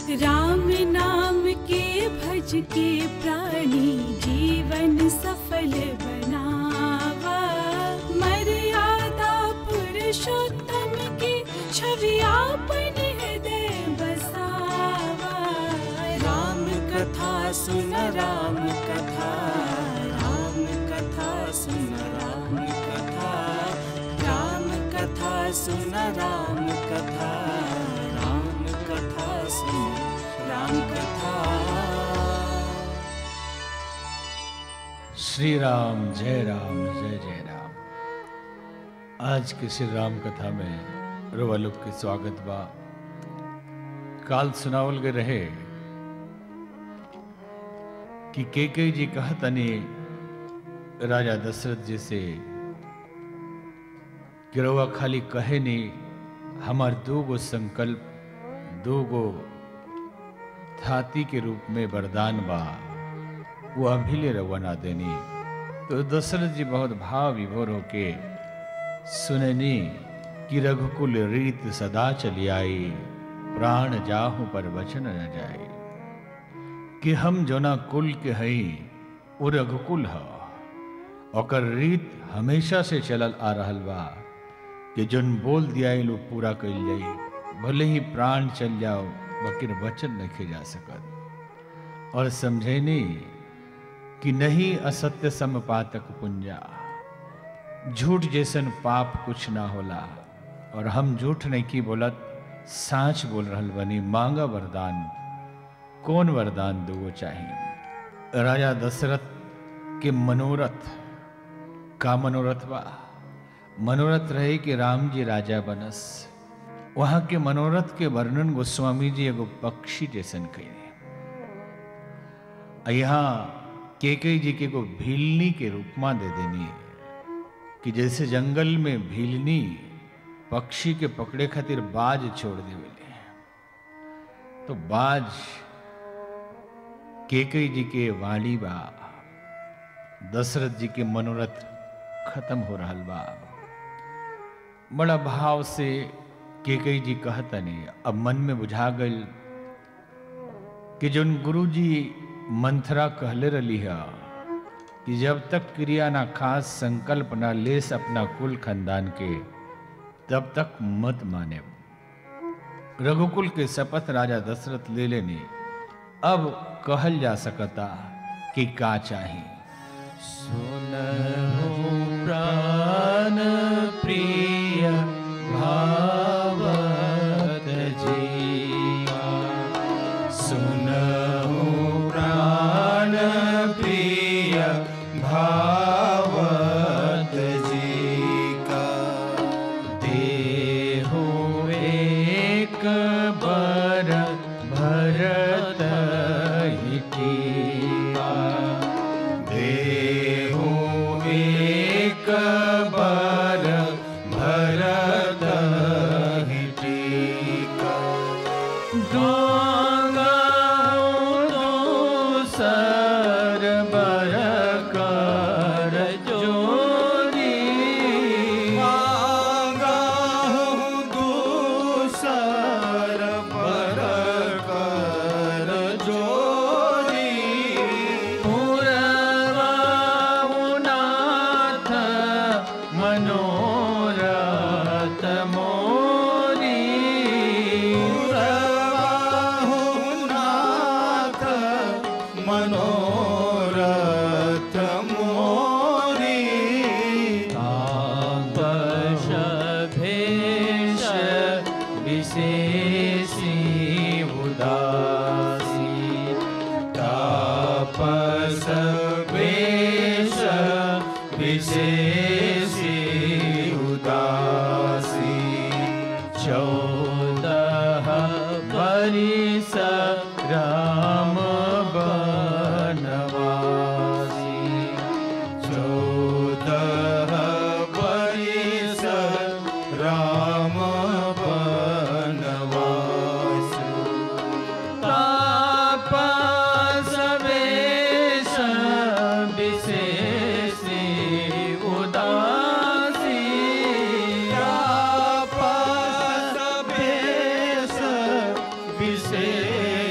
राम नाम के भज के प्राणी जीवन सफल बनावा मर्यादा पुरुषोत्तम की छवि आपन हृदय बसावा राम कथा सुन राम कथा राम कथा सुन राम कथा राम कथा सुन राम कथा राम कथा सुन राम कथा श्री राम जय राम जय जय राम आज के श्री राम कथा में रोवलुक के स्वागत बा काल सुनावल गए रहे कि केके जी कहतनी राजा दशरथ जी से कि रउआ खाली कहे नी हमार दो गो संकल्प दो गो थाती के रूप में वरदान बा वो अभी ले रवाना देनी तो दशरथ जी बहुत भाव विभोर होके सुननी कि रघुकुल रीत सदा चली आई प्राण जाहु पर वचन न जाए कि हम जोना कुल के हई वो रघुकुल ह ओकर रीत हमेशा से चलल आ रहल बा कि जोन बोल दिया लो पूरा कइल जाई भले ही प्राण चल जाओ बकिर वचन नहीं जा सकत और समझेनी कि नहीं असत्य समपातक पुंजा झूठ जैसन पाप कुछ ना होला और हम झूठ नहीं की बोलत साच बोल रहल बनी मांगा वरदान कौन वरदान दो चाहिए राजा दशरथ के मनोरथ का मनोरथ बा मनोरथ रहे कि राम जी राजा बनस वहां के मनोरथ के वर्णन गोस्वामी जी एगो पक्षी जैसन कही यहाँ केकई जी के को भीलनी के रूप में दे देनी कि जैसे जंगल में भीलनी पक्षी के पकड़े खातिर बाज छोड़ देवेले तो बाज केकई जी के वाणी बा दशरथ जी के मनोरथ खत्म हो रहा बा बड़ा भाव से केकई जी कहतनी अब मन में बुझा गई कि जोन गुरु जी मंथरा कहले रही है कि जब तक क्रिया ना खास संकल्प ना लेस अपना कुल खानदान के तब तक मत माने रघुकुल के शपथ राजा दशरथ ले लेने अब कहल जा सकता कि का चाहिए सुनहु प्राण प्रिय भावत जीवा सुनहु प्राण प्रिय भावत जीका देहो एक बर भरत ही टीका देहो एक बर भरत ही टीका गंगा सर बर कर जोरी गंगा दूसर बर कर जोरी पुरवाउनाथ मनोरथ मोरी पुरवाउनाथ मनोरथ मोरी तापस भेष विशेषी उदासी तापस वेश विशेषी उदासी चौदह बरिस राम बनवासी चौदह बरिस राम बनवासी तापस वेश विशेषी उदासी तापस वेश विशेषी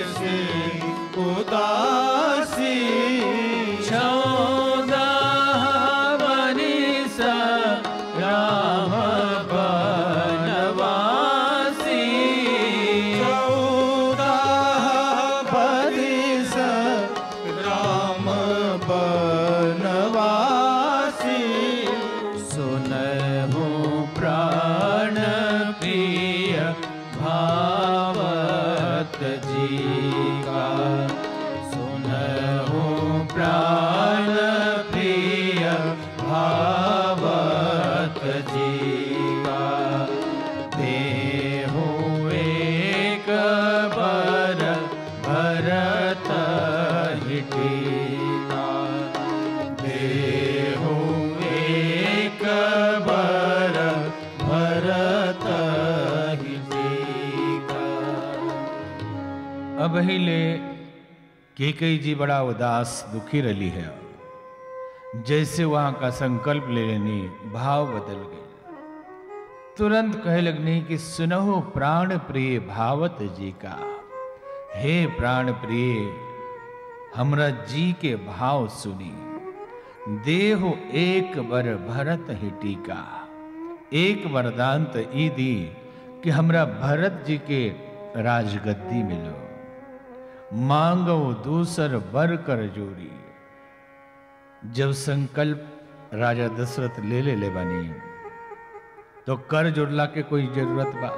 अब ही ले केकई जी बड़ा उदास दुखी रही है जैसे वहां का संकल्प ले लेनी भाव बदल गए तुरंत कहे लगनी कि सुनहो प्राण प्रिय भावत जी का हे प्राण प्रिय हमरा जी के भाव सुनी देहो एक बर भरत ही टीका एक वरदान तो ई दी कि हमरा भरत जी के राजगद्दी मिलो मांगो दूसर बर कर जोड़ी जब संकल्प राजा दशरथ ले ले ले बनी तो कर जोड़ला के कोई जरूरत बा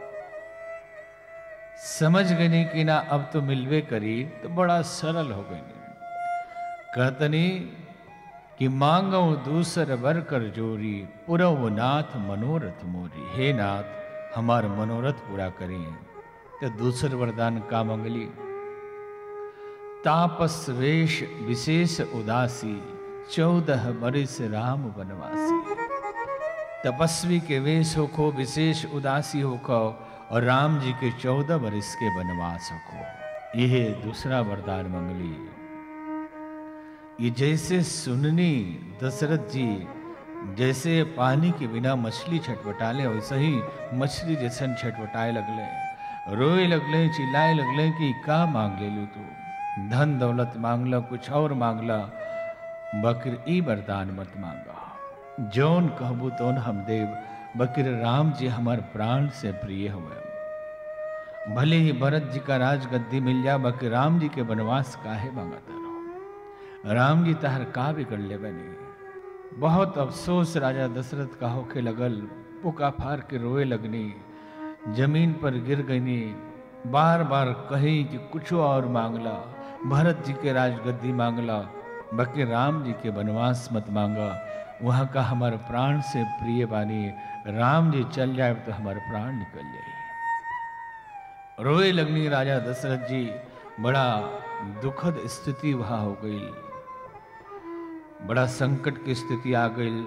समझ गई कि ना अब तो मिलवे करी तो बड़ा सरल हो गई कहतनी कि मांगो दूसर बर कर जोरी पुरव नाथ मनोरथ मोरी हे नाथ हमार मनोरथ पूरा करें तो दूसर वरदान का मंगली तापस वेश विशेष उदासी चौदह बरिस राम वनवासी तपस्वी के वेश होखो विशेष उदासी होखो और राम जी के चौदह बरिस के वनवास होखो यह दूसरा वरदान मंगली ये जैसे सुननी दशरथ जी जैसे पानी के बिना मछली छटपटाले वैसे ही मछली जैसन छटपटाए लगले रोए लगले चिल्लाए लगले कि का मांग ले लू तू धन दौलत मांगला कुछ और मांगला बकर ई वरदान मत मांगा जौन कहबू तौन हम देव बकर राम जी हमार प्राण से प्रिय हुए भले ही भरत जी का राजगद्दी मिल जा बकर राम जी के वनवास काहे मांगता रहो राम जी तहर का बिगड़ ले बने बहुत अफसोस राजा दशरथ का होके लगल पुका फार के रोए लगनी जमीन पर गिर गईनी बार बार कही कि कुछ और मांगला भरत जी के राजगद्दी मांगला बल्कि राम जी के वनवास मत मांगा वहाँ का हमारे प्राण से प्रिय बानी राम जी चल जाए तो हमारे प्राण निकल जाए रोए लगनी राजा दशरथ जी बड़ा दुखद स्थिति वहाँ हो गई बड़ा संकट की स्थिति आ गई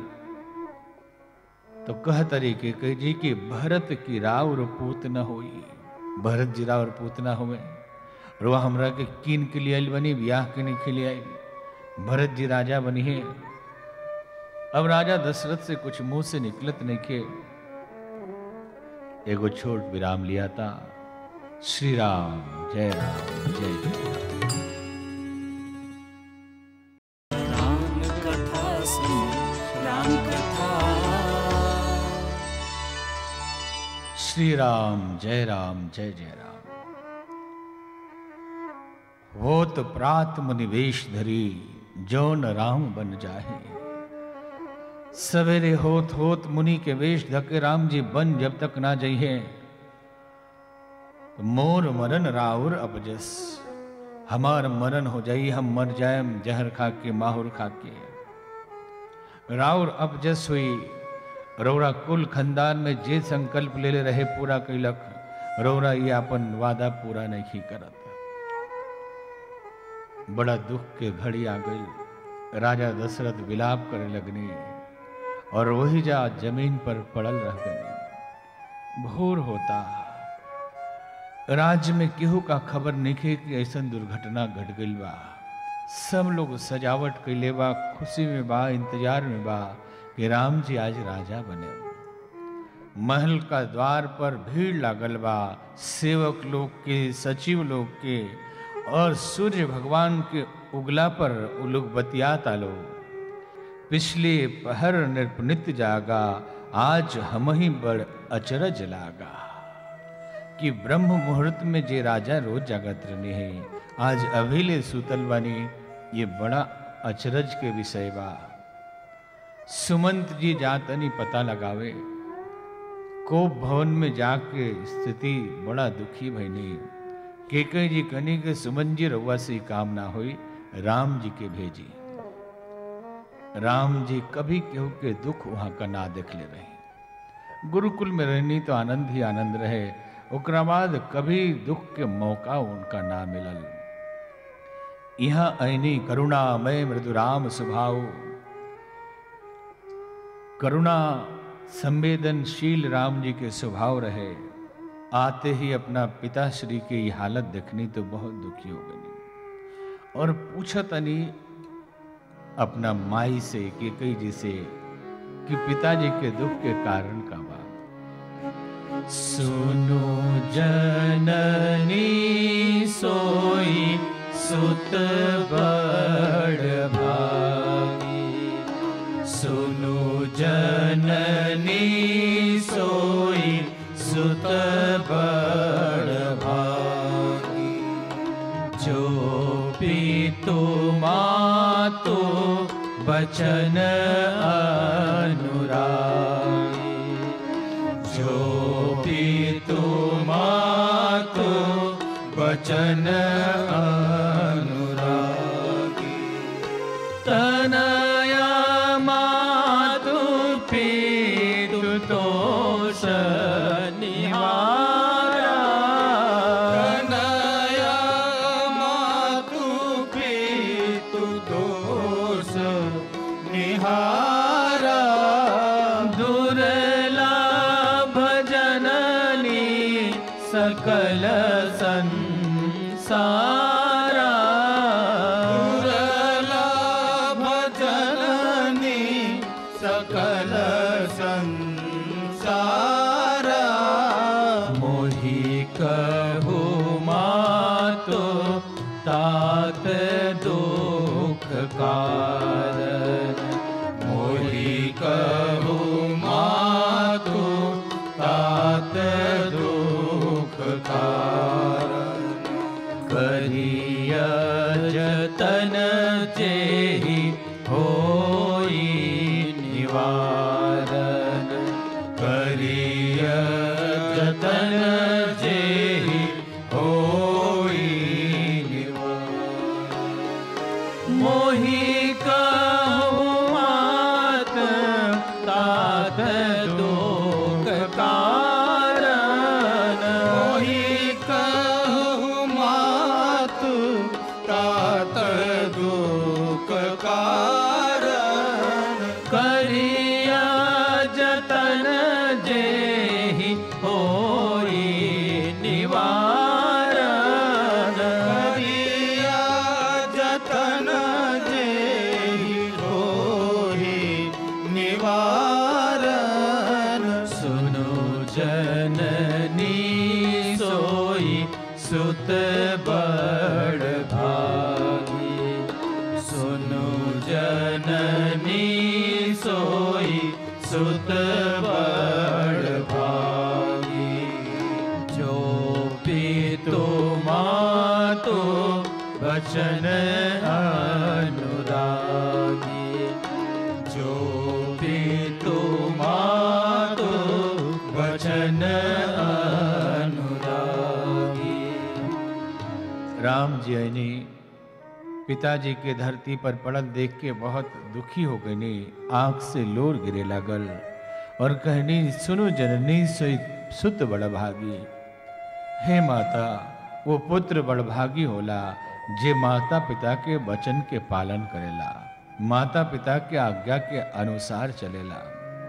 तो कह तरीके के जी कि भरत की राव पूत न होई भरत जी राव पूत न हुए रुआ हमरा के कीन के लिए आइल बनी ब्याह के नहीं के लिए आई भरत जी राजा बनी है अब राजा दशरथ से कुछ मुंह से निकलत नहीं के एगो छोट विराम लिया था श्री राम जय राम जय जय राम राम कथा सुन राम कथा श्री राम जय राम जय जय राम होत प्रात मुनिवेश धरी जौन राम बन जाहे सवेरे होत होत मुनि के वेश धके राम जी बन जब तक ना जइहे तो मोर मरन राउर अपजस हमार मरण हो जाई हम मर जाएम जहर खा के माहुर खा के राउर अपजस हुई रौरा कुल खानदान में जे संकल्प ले ले रहे पूरा कैलक रौरा ये अपन वादा पूरा नहीं करत बड़ा दुख के घड़ी आ गई राजा दशरथ विलाप करे लगनी और वही जा जमीन पर पड़ल रह गई भोर होता राज्य में केहू का खबर नहीं कि ऐसा दुर्घटना घट गई बा सब लोग सजावट कैले बा खुशी में बा इंतजार में बा कि राम जी आज राजा बने महल का द्वार पर भीड़ लागल बा सेवक लोग के सचिव लोग के और सूर्य भगवान के उगला पर वो लोग बतियाता लोग पिछले पहर नृपनित जागा आज हम ही बड़ अचरज लागा कि ब्रह्म मुहूर्त में जे राजा रोज जागत रहने हैं आज अभिले सुतल बनी ये बड़ा अचरज के विषय बा सुमंत जी जातनी पता लगावे कोप भवन में जाके स्थिति बड़ा दुखी भईनी केके जी कनी के सुमन जी रउआ से ही काम ना हुई राम जी के भेजी राम जी कभी केहू के दुख वहां का ना देख ले रहे गुरुकुल में रहनी तो आनंद ही आनंद रहे ओकरा बाद कभी दुख के मौका उनका ना मिलल यहाँ ऐनी करुणामय मृदुराम स्वभाव करुणा संवेदनशील राम जी के स्वभाव रहे आते ही अपना पिताश्री के ये हालत देखनी तो बहुत दुखी हो गई और पूछा तनी अपना माई से कि कई जी से कि पिताजी के दुख के कारण का बा सुनो जननी सोई सुत बड़ भागी सुनो जननी सोई सुत बड़ भागी जो पीतु मातु बचन अनुरागी जो पीतु मातु बचन अनुरागी तनया मातु पीतु तोष निवारा कनया मातु पितु दोष निहारा दुर्लभ जननी सकल संसारा दुर्लभ जननी सकल संसारा मोहि कहु मातो तात दुख कारण मोहि कहु मातु तात दुख कारण करिय जतन जेहि होई निवारण करिय जतन जेहि होई मोहि कहु मात तात दुख कारण मोहि कहु मातु तात दुख कारण करिया जतन जेहि होई निवारण करिया जतन जेहि होहि निवारण सुनो जननी सोई सुत बड़ भागी सुनो जननी सोई सुत बड़ भागी जो पीतो मातो वचन अनुरागी जो पीतो मातो वचन अनुरागी राम जी ने पिताजी के धरती पर पड़ल देख के बहुत दुखी हो गई आंख से लोर गिरे लगल और कहनी सुनो जननी सोई सुत बड़ भागी हे माता वो पुत्र बड़भागी होला जे माता पिता के वचन के पालन करेला माता पिता के आज्ञा के अनुसार चलेला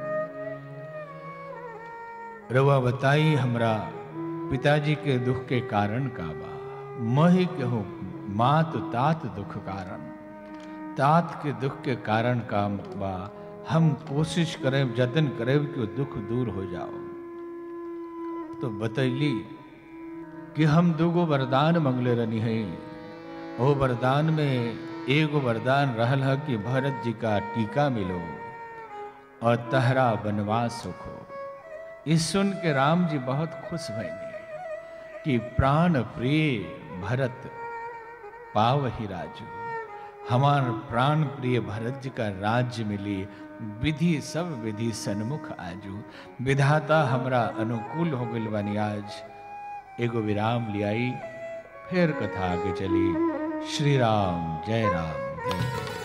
रवा बताई हमरा पिताजी के दुख के कारण का बा मही कहूँ मात तात दुख कारण तात के दुख के कारण का बा हम कोशिश करें जतन करें कि वो दुख दूर हो जाओ तो बतैली कि हम दूगो वरदान मंगले रहनी है वो वरदान में एगो वरदान रहल है कि भरत जी का टीका मिलो और तहरा वनवास सुखो इस सुन के राम जी बहुत खुश भैने कि प्राण प्रिय भरत पाव ही राजू हमार प्राण प्रिय भरत जी का राज्य मिली विधि सब विधि सन्मुख आजू विधाता हमरा अनुकूल हो गइल बानी आज एगो विराम लियाई फिर कथा आगे चली श्री राम जय राम जय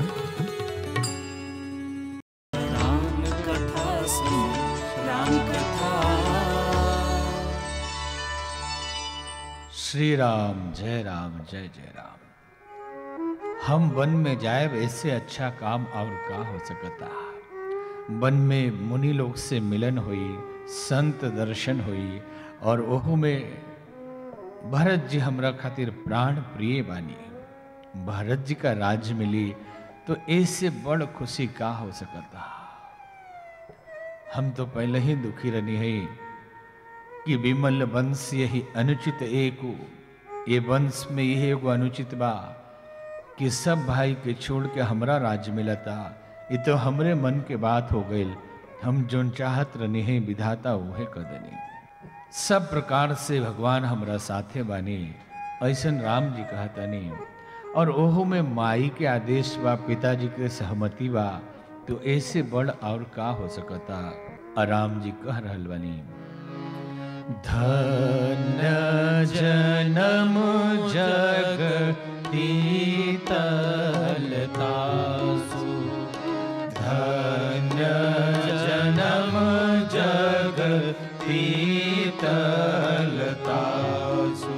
जय राम कथा सुन राम कथा श्री राम जय राम जय जय राम हम वन में जाए इससे अच्छा काम और का हो सकता वन में मुनि लोग से मिलन हुई संत दर्शन हुई और ओहू में भरत जी हमरा खातिर प्राण प्रिय बानी भरत जी का राज मिली तो इससे बड़ खुशी का हो सकता हम तो पहले ही दुखी रहनी है कि विमल वंश यही अनुचित एक ये वंश में यही एगो अनुचित बा कि सब भाई के छोड़ के हमरा राज मिलता ये तो हमरे मन के बात हो गई हम जोन चाहत रहनी है विधाता उहे कर देनी सब प्रकार से भगवान हमरा साथे बानी ऐसन राम जी कहतनी और ओहो में माई के आदेश बा पिताजी के सहमति बा तो ऐसे बड़ और का हो सकता आराम जी कह रहल बानी धन्य जनम जगती तलतासु धन्य जनम जगती तलतासु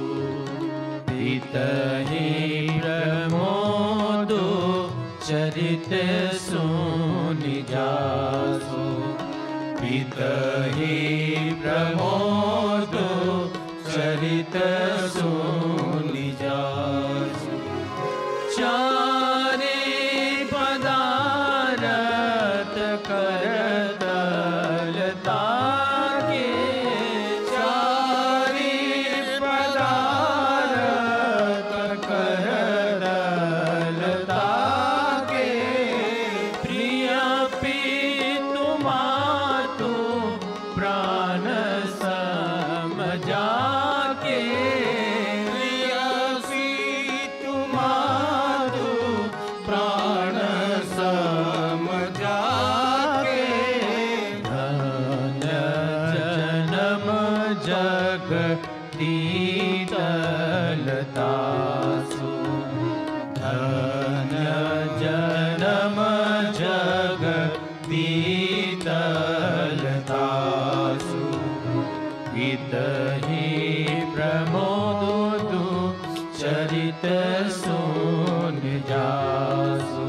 पितहि प्रमोदो चरित सुनि जासु पितहि प्रमोदो चरित सुनि जासु चारे पदारत करतलता के चारे पदारत करतलता के प्रिय पितुमातु प्राण समझा के प्रिय पितुमातु प्राण समझा के धन जनम जग दीतलतासु धन जनम जग दीतलतासु हितहि प्रमोदु चरित सुन जासु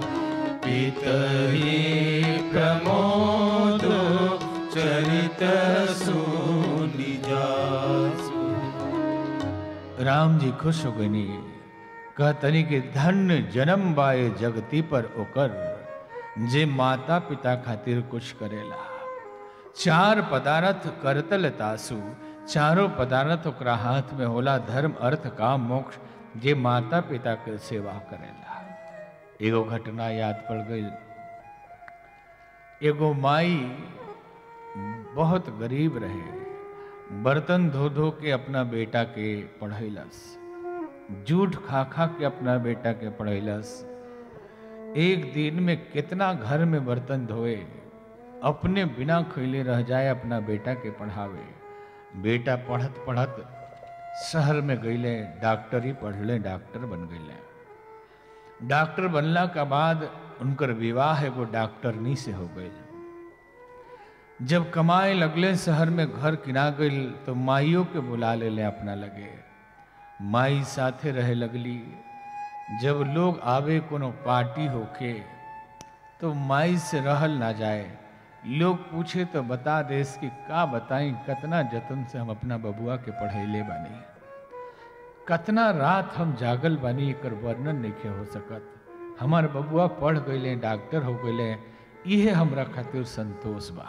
पितहि प्रमोदु चरित सुन जासु राम जी खुश हो गई कहतनी कि धन्य जन्म बाए जगती पर ओकर जे माता पिता खातिर कुछ करेला चार पदार्थ करतल तासु चारों पदार्थ ओकरा हाथ में होला धर्म अर्थ काम मोक्ष जे माता पिता के सेवा करेला एगो घटना याद पड़ गई एगो माई बहुत गरीब रहे बर्तन धो धो के अपना बेटा के पढ़ैलस जूठ खा खा के अपना बेटा के पढ़ैलस एक दिन में कितना घर में बर्तन धोए अपने बिना खैले रह जाए अपना बेटा के पढ़ावे बेटा पढ़त पढ़त शहर में गईले डॉक्टरी पढ़ले डॉक्टर बन गईले डॉक्टर बनला के बाद उनकर विवाह एगो डॉक्टरनी से हो गई जब कमाए लगले शहर में घर किना गई तो माइयों के बुला ले ले अपना लगे माई साथे रहे लगली जब लोग आवे कोनो पार्टी होके तो माई से रहल ना जाए लोग पूछे तो बता देस कि का बताई कतना जतन से हम अपना बबुआ के पढ़ैले बानी कतना रात हम जागल बानी एकर वर्णन नहीं हो सकत हमार बबुआ पढ़ गईले डॉक्टर हो गईले इहे हमरा खातिर संतोष बा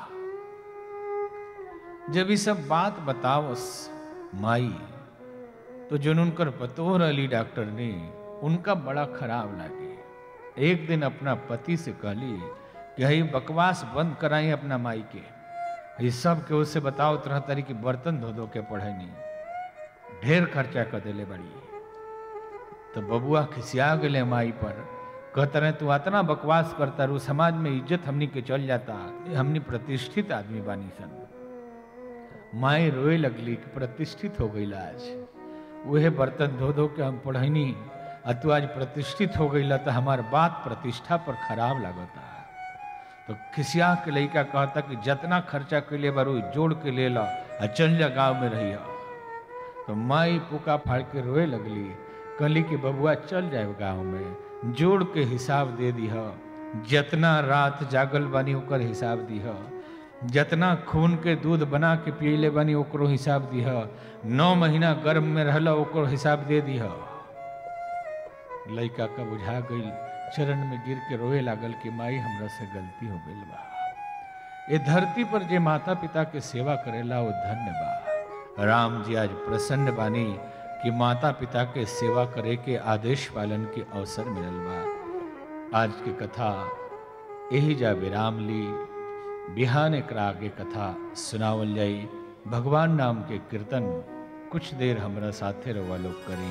जब ये सब बात बतावस माई तो जो उनकर पतोह रही डॉक्टर ने उनका बड़ा खराब लागे एक दिन अपना पति से कहली कि हई बकवास बंद कराई अपना माई के ये सब के उससे बताओ तरह तरह की बर्तन धो धो के पढ़नी ढेर खर्चा कर दिले बड़ी तो बबुआ खिसिया गए माई पर कहते रहे तू इतना बकवास करता रू समाज में इज्जत हमनी के चल जाता हमनी प्रतिष्ठित आदमी बानी सन माई रोए लगली कि प्रतिष्ठित हो गई आज वह बर्तन धो धो के हम पढ़नी आ तू आज प्रतिष्ठित हो गई तो हमार बात प्रतिष्ठा पर खराब लगता तो खिसिया के लड़का कहता कि जितना खर्चा के लिए बारू जोड़ के ले ला आ चल जा गाँव में रही तो माई पुका फाड़ के रोए लगली कहली कि बबुआ चल जाए गाँव में जोड़ के हिसाब दे दी जितना रात जागल बानी ओकर हिसाब दी जितना खून के दूध बना के पियले बनी ओकरो हिसाब दिह नौ महीना गर्भ में रहला ओकरो हिसाब दे दिह लड़का का बुझा गई चरण में गिर के रोए लागल कि माई हमरा से गलती हो गई बा ये धरती पर जे माता पिता के सेवा करेला वो धन्य बा राम जी आज प्रसन्न बानी कि माता पिता के सेवा करे के आदेश पालन के अवसर मिलल बा आज की कथा यही जा विराम ली बिहान एकरा आगे कथा सुनावल जाई भगवान नाम के कीर्तन कुछ देर हमरा साथे रवा लोग करी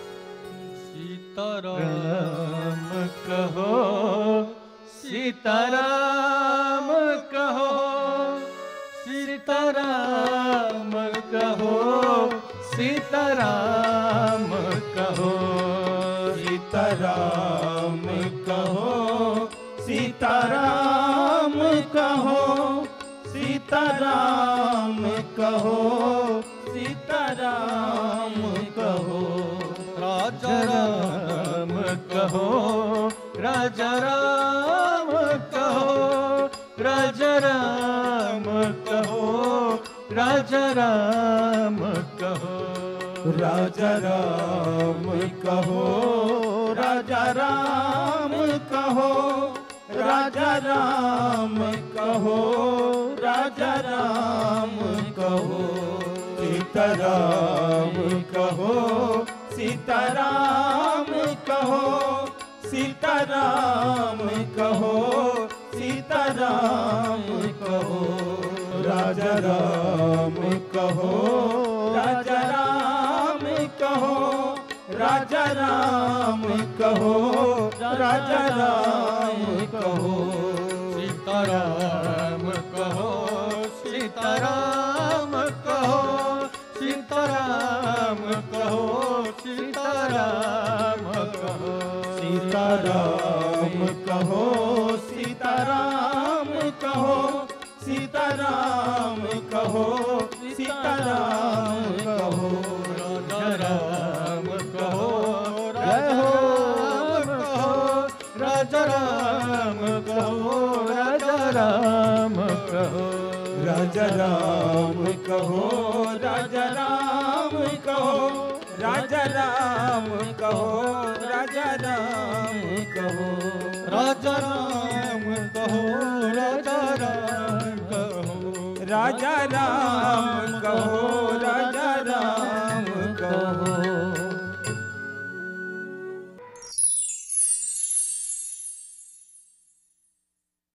सीताराम कहो सीताराम कहो सीताराम कहो सीताराम कहो सीताराम कहो सीताराम कहो सीताराम कहो सीताराम कहो राजा राम कहो राजा राम कहो राजा राम कहो राजा राम कहो राजा राम कहो राजा राम कहो राजा राम कहो राजा राम कहो सीताराम कहो सीताराम कहो सीताराम कहो सीताराम कहो राजा राम कहो राजा राम कहो राजा राम कहो राजा राम कहो सीताराम कहो सीताराम कहो सीताराम कहो सीताराम कहो सीताराम कहो सीताराम कहो सीताराम कहो सीताराम कहो राम कहो राजा राम कहो राजा राम कहो राजा राम कहो राजा राम कहो राजा राम कहो राजा राम कहो राजा राम कहो राजा राम कहो राजा राम कहो